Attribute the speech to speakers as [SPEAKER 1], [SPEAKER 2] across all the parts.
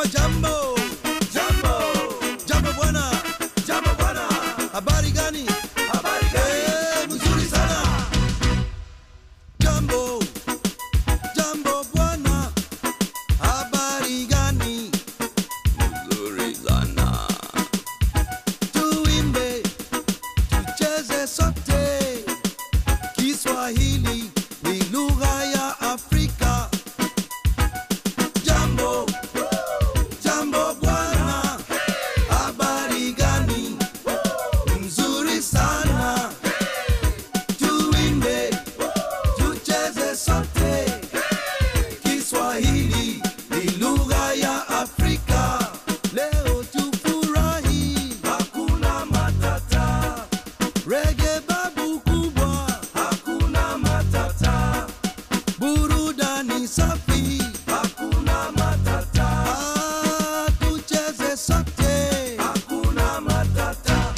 [SPEAKER 1] jambo jambo jambo bwana jambo bwana habari gani habari gani eh, mzuri sana jambo jambo bwana habari gani mzuri sana tuimbe tucheze sote kiswahili ni lugha ya afrika jambo jambo bwana habari gani mzuri sana tuimbe tucheze sote kiswahili ni lugha ya afrika leo tufurahi hakuna matata rege babu kubwa hakuna matata burudani safi hakuna matata ah, tucheze sote hakuna matata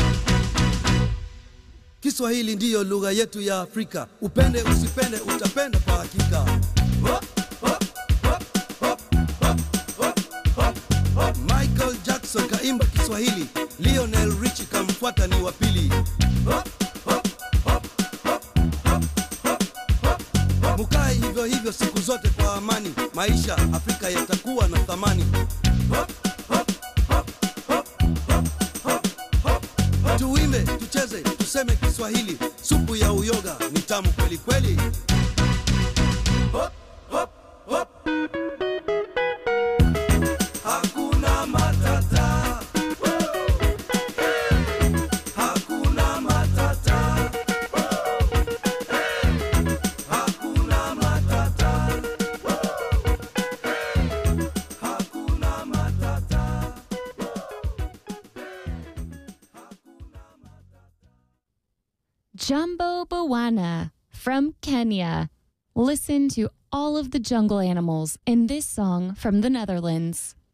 [SPEAKER 1] kiswahili ndiyo lugha yetu ya afrika upende usipende utapenda kwa hakika Hop, hop, hop, hop, hop, hop, hop, hop. michael jackson kaimba kiswahili lionel richi kamfuata ni wa pili Hop, hop, hop, hop, hop, hop, hop, hop. mukae hivyo hivyo siku zote kwa amani maisha afrika yatakuwa na thamani Hop, hop, hop, hop, hop, hop, hop, hop. tuimbe tucheze tuseme kiswahili supu ya uyoga ni tamu kweli kweli Hop, hop, hop. Hakuna matata. Hakuna matata. Hakuna matata. Hakuna matata.
[SPEAKER 2] Jumbo Bawana from Kenya. Listen to all of the jungle animals in this song from the Netherlands.